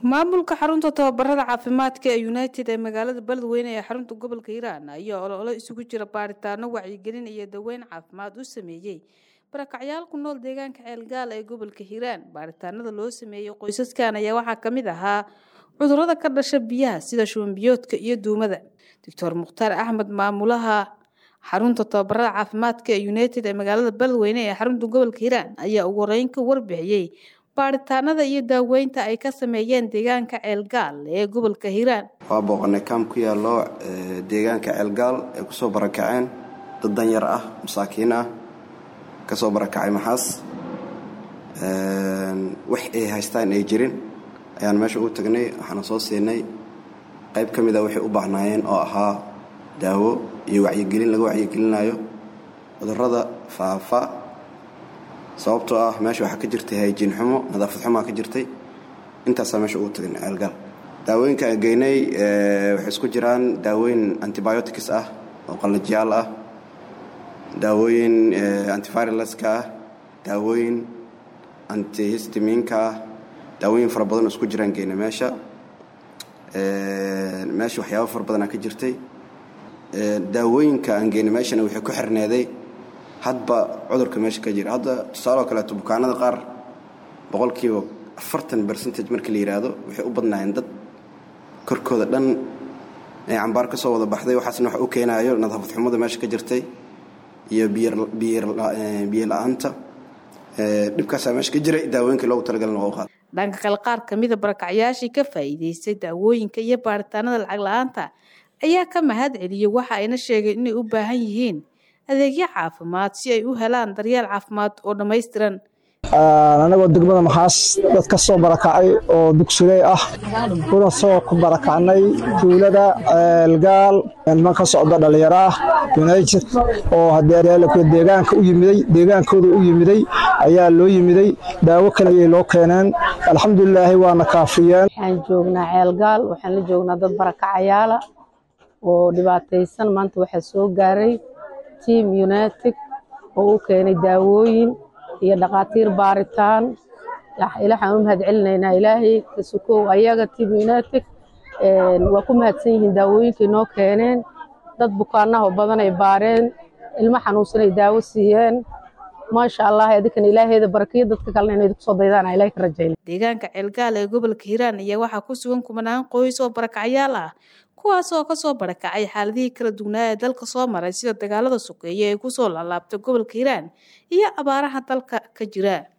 maamulka xarunta tababarada caafimaadka ee united ee magaalada beledweyne ee xarunta gobolka hiiraan ayaa ololo isugu jira baaritaano wacyigelin iyo daweyn caafimaad u sameeyey barakacyaal ku nool deegaanka ceelgaal ee gobolka hiiraan baaritaanada loo sameeyey qoysaskan ayaa waxaa ka mid ahaa cudurada ka dhasha biyaha sida shubanbiyoodka iyo duumada doctor mukhtaar axmed maamulaha xarunta tababarada caafimaadka ee united ee magaalada beledweyne ee xarunta gobolka hiiraan ayaa ugu horeyn ka warbixiyey baaritaanada iyo daaweynta ay ka sameeyeen deegaanka ceelgaal ee gobolka hiiraan waa booqanay kaam ku yaallo deegaanka ceelgaal ay kusoo barakaceen dad danyar ah masaakiin ah kasoo barakacay maxaas wax ay haystaan ay jirin ayaan meesha ugu tagnay waxaana soo siinay qayb ka mida waxay u baahnaayeen oo ahaa daawo iyo wacyigelin laga wacyigelinayo cudurada faafa sababtoo ah meesha waxaa ka jirtay hayjiin xumo nadaafad xumaa ka jirtay intaasaa meesha ugu tagnay ceelgaal daawooyinka aan geynay waxay isku jiraan daawooyin antibiotics ah oo qallajiyaal ah daawooyin antiviraleska ah daawooyin antihistiminka ah daawooyin fara badan oo isku jiraan geynay meesha meesha waxyaaba fara badanaa ka jirtay daawooyinka aan geynay meeshana waxay ku xirneeday hadba cudurka meesha ka jira hadda tusaaloo kaleeto bukaanada qaar boqolkiiba afartan bercentage markii la yidhaahdo waxay u badnaayeen dad korkooda dhan ee cambaar ka soo wada baxday waxaasna wax u keenaayo nadaafad xumada meesha ka jirtay iyo biyo la-aanta dhibkaasaa meesha ka jiray daawooyinkii loogu talagalana waa u qaada dhanka kale qaar kamida barakacyaashii ka faa'iidaystay daawooyinka iyo baaritaanada lacag la-aanta ayaa ka mahad celiyey waxa ayna sheegeen inay u baahan yihiin adeegyo caafimaad si ay u helaan daryeel caafimaad oo dhammaystiran anagoo degmada maxaas dad ka soo barakacay oo dugsuley ah kuna soo ku barakacnay tuulada ceelgaal niman ka socda dhallinyaro ah united oo hadeereelku deegaanka u yimiday deegaankooda u yimiday ayaa loo yimiday daawo kale ayay loo keeneen alxamdulilaahi waana kaafiyeen waxaan joognaa ceelgaal waxaan la joognaa dad barakacayaala oo dhibaataysan maanta waxaa soo gaaray team united oo u keenay daawooyin iyo dhakhaatiir baaritaan ilaxaan u mahad celinaynaa ilaahay kasukow ayaga team united waa ku mahadsan yihiin daawooyinkay noo keeneen dad bukaanaho badan ay baareen ilmo xanuunsan ay daawo siiyeen maasha allah adinkana ilaaheeda barakiyo dadka kalena inay kusoo daydaan ilahay ka rajayna deegaanka ceelgaal ee gobolka hiiraan ayaa waxaa ku sugan kumanaan qoys oo barakacyaal ah kuwaas oo kasoo barakacay xaaladihii kala dugnaa ee dalka soo maray sida dagaalada sokeeye ee kusoo laalaabtay gobolka hiiraan iyo abaaraha dalka ka jira